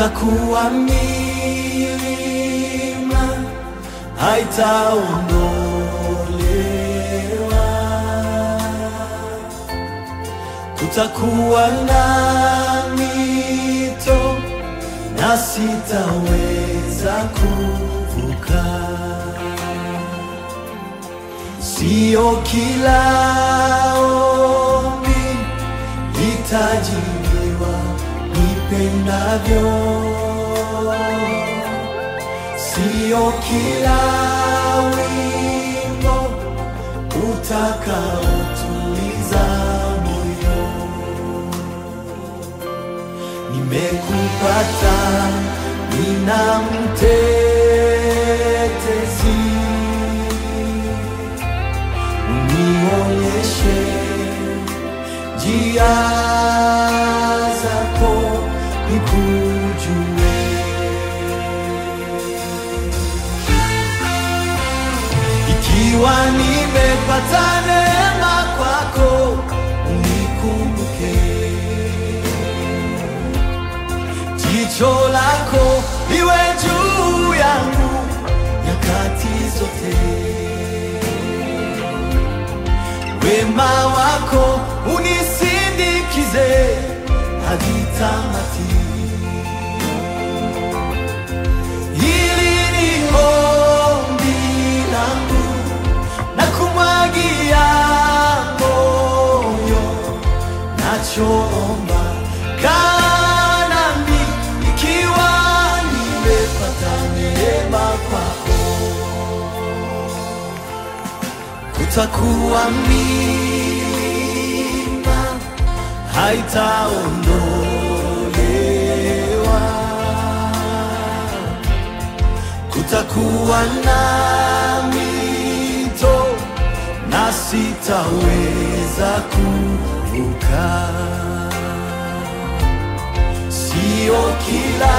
kutakuwa milima haitaondolewa, kutakuwa na mito na sitaweza kuvuka. Sio kila ombi litajibiwa nipendavyo, sio kila wimbo utakaotuliza moyo. Nimekupata, nina mtetezi unionyeshe njia zako nikujue. Ikiwa nimepata neema kwako, unikumbuke. Jicho lako liwe juu yangu nyakati zote wema wako unisindikize hadi tamati. Hili ni ombi langu na kumwagia moyo, nachoomba kaa nami, ikiwa nimepata neema kwako kutakuwa milima haitaondolewa, kutakuwa na mito na sitaweza kuvuka. Sio kila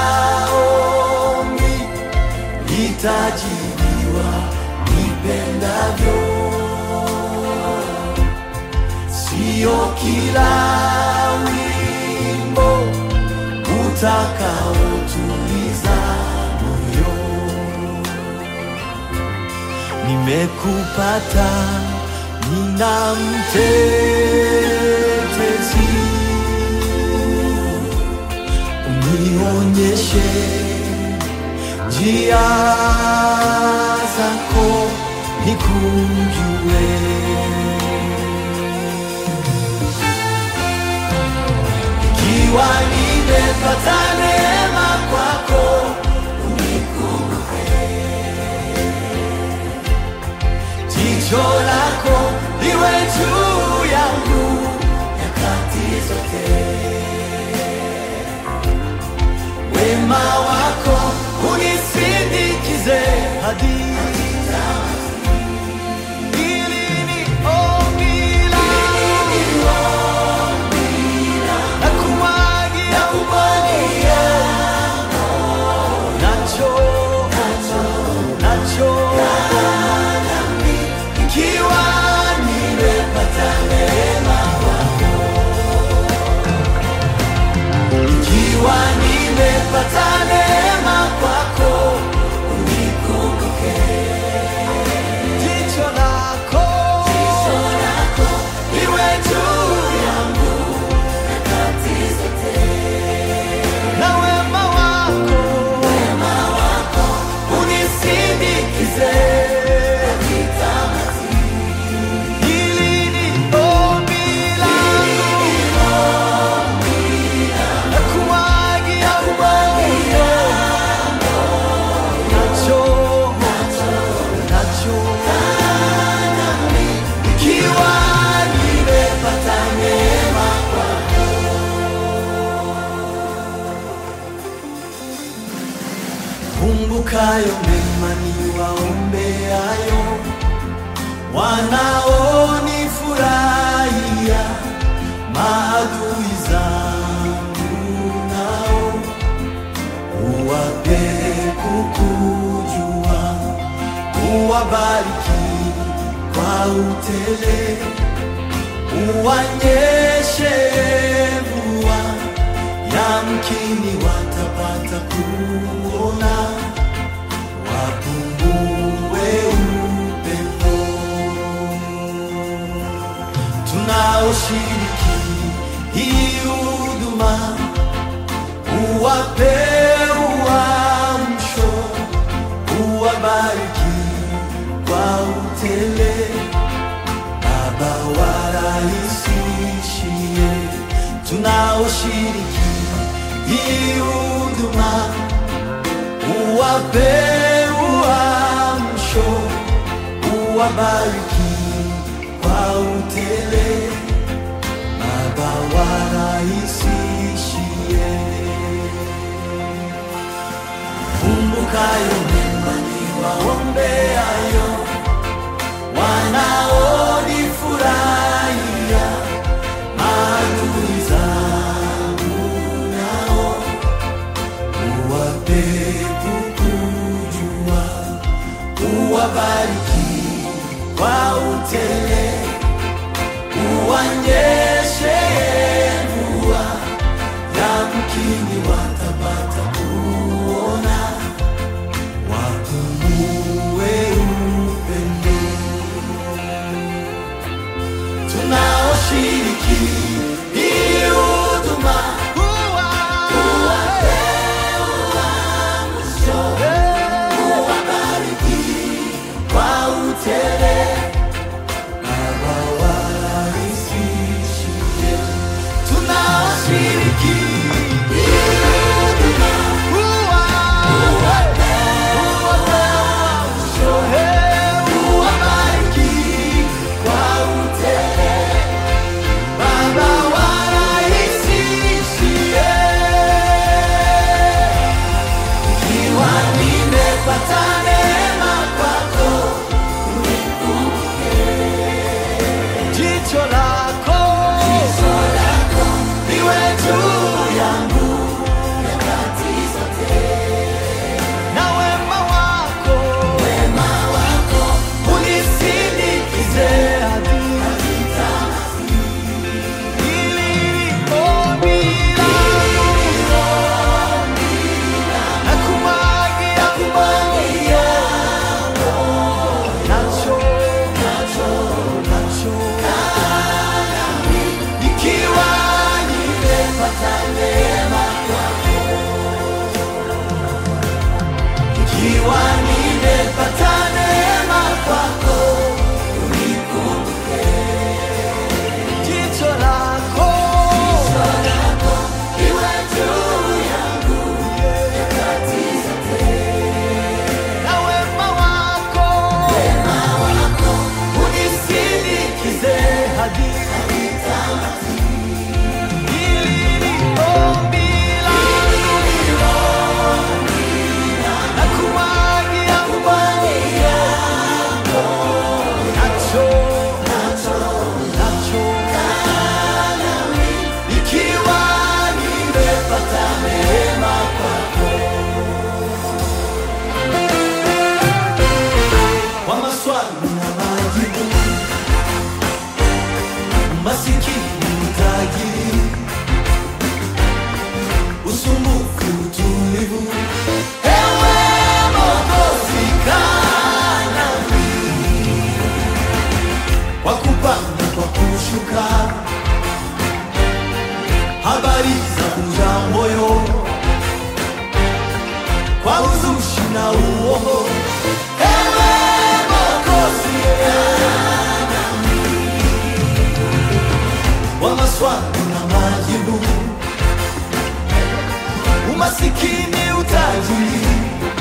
ombi litajibiwa nipendavyo, sio kila wimbo utakaotuliza moyo. Nimekupata, nina mtetezi, unionyeshe njia zako nikujue. Ikiwa nimepata neema kwako, unikumbuke. Jicho lako liwe juu yangu nyakati zote wema wako unisindikize hadi Hili ni ombi langu. Nakumwagia moyo. Nacho, nacho. Ikiwa nimepata neema kwako. Ikiwa nimepata neema kwako, unikumbuke. Jicho lako liwe juu yangu na wema wako unisindikize. Hili ni ombi langu. Nakumwagia moyo. Nacho, nacho. Ikiwa nimepata neema kwako. Kumbukayo mema niwaombeayo, wanaonifurahia, maadui zangu nao uwape kukujua, uwabariki kwa utele, uwanyeshe mvua ya yamkini watapata kuona, wapungue upendo tunaoshiriki hii huduma, uwape uamsho, uwabariki kwa utele, Baba warahisishie tunaoshiriki hii huduma, uwape uamsho, uwabariki kwa utele, Baba warahisishie. Kumbukayo mema niwaombeayo, wanaonifurahia, maadui zangu nao uwape kukujua, uwabariki kwa utele, uwanyeshe mvua, yamkini watapata kuona, wakumue upendo tunaoshiriki hii huduma, uwape uamsho, uwabariki kwa utele, Baba warahisishie. Tunaoshiriki hii huduma, uwape uamsho, uwabariki kwa utele, Baba warahisishie. Ikiwa nimepata neema kwako, jicho lako liwe juu yangu na wema wako unisindikize hadi hili ombi langu na kumwagia nacho nacho nacho ikiwa nimepata neema kwako, ikiwa nimepata neema kwako, unikumbuke jicho lako liwe juu yangu nyakati zote, na wema wako unisindikize hadi hili ni ombi langu na kumwagia nacho nacho ikiwa nimepata neema kwako kwa maswali na majibu, masikini utajiri, usumbufu, utulivu, ewe Mwokozi kaa nami, kwa kupanda, kwa kushuka, habari za kuja moyo, kwa uzushi na uongo, ewe Mwokozi wa maswali na majibu, umasikini, utajiri,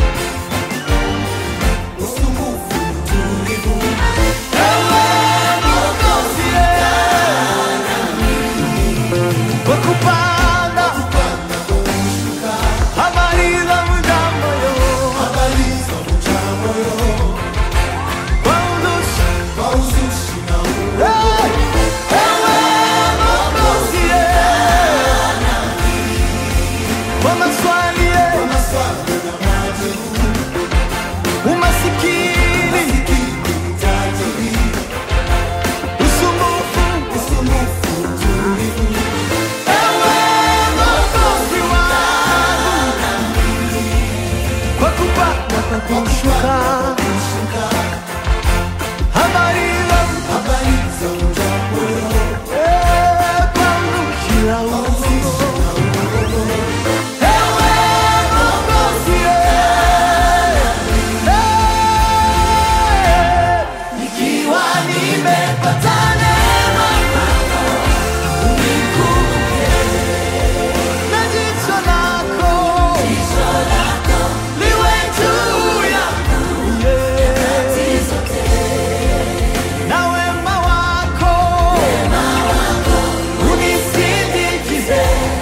usumbufu, utulivu, ewe Mwokozi kwa kupanda habari za mjambo kwa uzushi Hey! Ewe Mwokozi, kwa maswali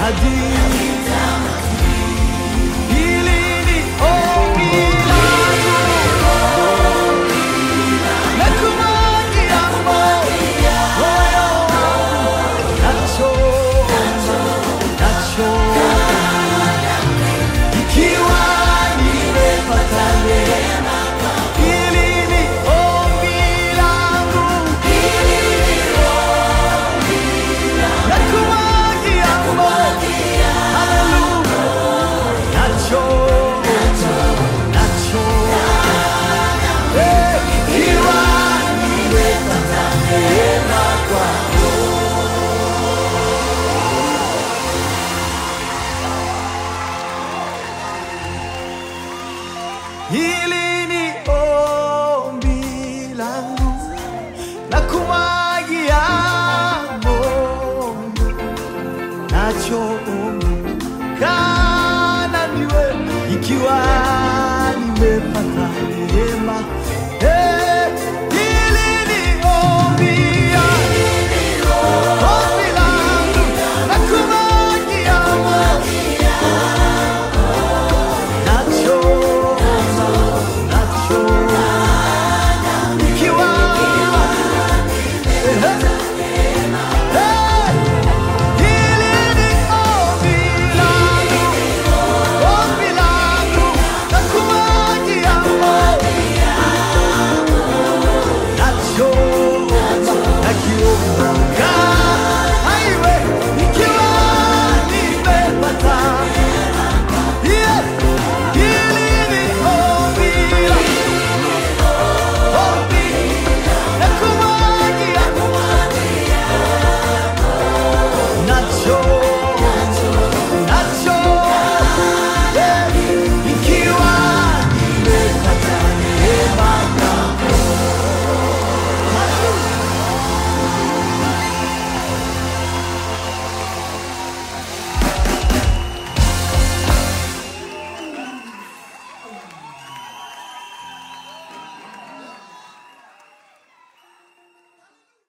hadi hili ni ombi langu na kumwagia moyo wangu nacho nacho ikiwa nimepata neema hili ni ombi langu na kumwagia moyo haleluya nacho nacho Eh, ikiwa nimepata neema kwako Hili ni ombi langu na kumwagia moyo nacho ombi kana niwe ikiwa